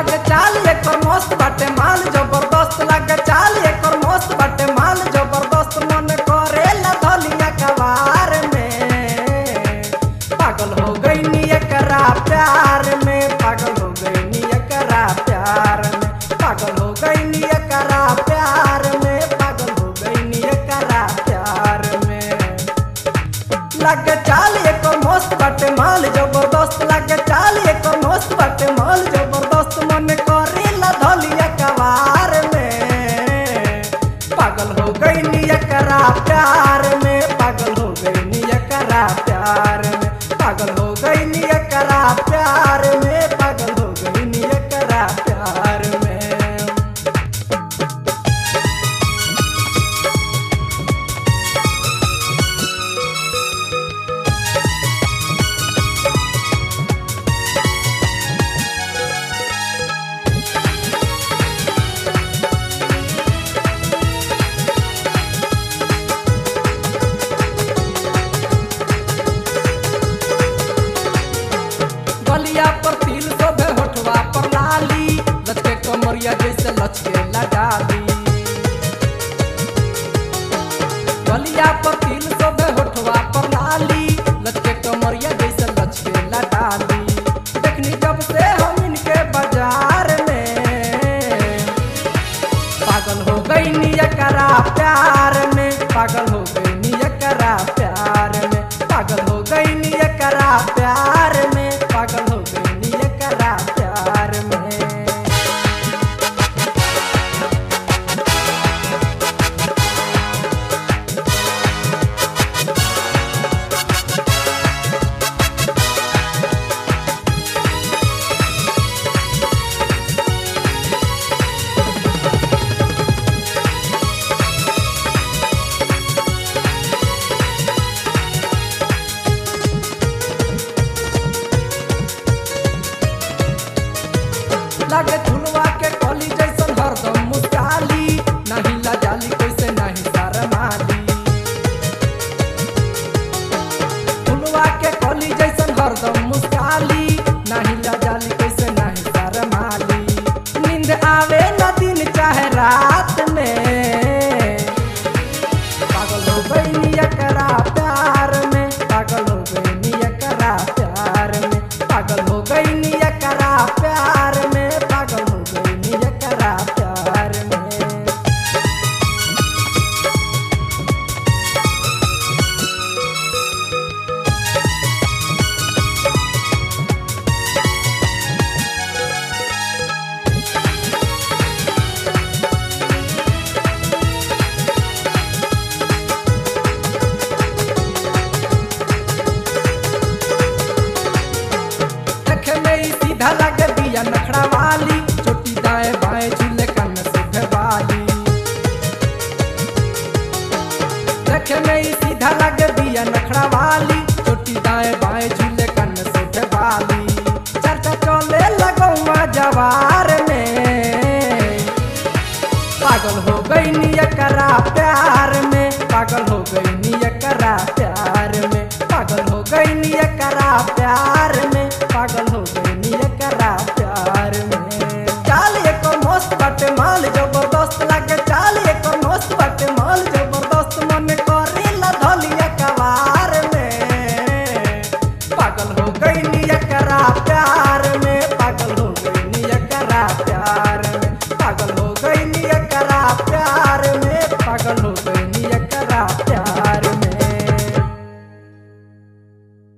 लगे चाल एकर मस्त बाटे माल जबरदस्त लगे चाल एकर मस्त बाटे माल जबरदस्त मन करेला धलिया कबार में पागल हो गई नी एकरा प्यार में पागल हो गई नी एकरा प्यार में पागल हो गई नी एकरा प्यार में पागल हो गई नी एकरा प्यार में लगे चाल एकर मस्त बाटे माल जबरदस्त लगे चाल एकर मस्त बाटे माल जबरदस्त मन करेला धलिया कबार में पागल हो गई नी एकरा प्यार में पागल हो गई नी एकरा प्यार में पागल हो गई नी एकरा प्यार में पागल हो गई नी एकरा प्यार में गलिया पर तिल शोभे होठवा पर लाली लचके कमरिया जैसे लचके लगाली गलिया पर तिल शोभे होठवा पर लाली लचके कमरिया जैसे लचके लगाली देखनी जब से हम इनके बाजार में पागल हो गई नी एकरा प्यार में पागल हो गई नी एकरा प्यार में पागल हो गई नी एकरा प्यार में पागल हो गई नी एकरा प्यार में लगे फुलवा के कली जैसन हरदम मुस्काली नहीं लजाली कैसे नहीं शरमाली फुलवा के कली जैसन हरदम मुस्काली नहीं लजाली कैसे नहीं शरमाली नींद आवे न दिन चाहे रात में पागल हो गई नी एकरा प्यार में पागल हो गई नी एकरा प्यार में पागल हो गई नी एकरा प्यार में पागल हो गई नी एकरा प्यार में देखे में ही सीधा लगे बिया नखड़ा वाली चोटी दाएं बाएं झूले कन से वाली देखे में ही सीधा लगे बिया नखड़ा वाली चोटी दाएं बाएं झूले कन से वाली चर्चा चले लगौआ जवार में पागल हो गई नी एकरा प्यार में पागल हो गई नी एकरा प्यार में पागल हो गई नी एकरा प्यार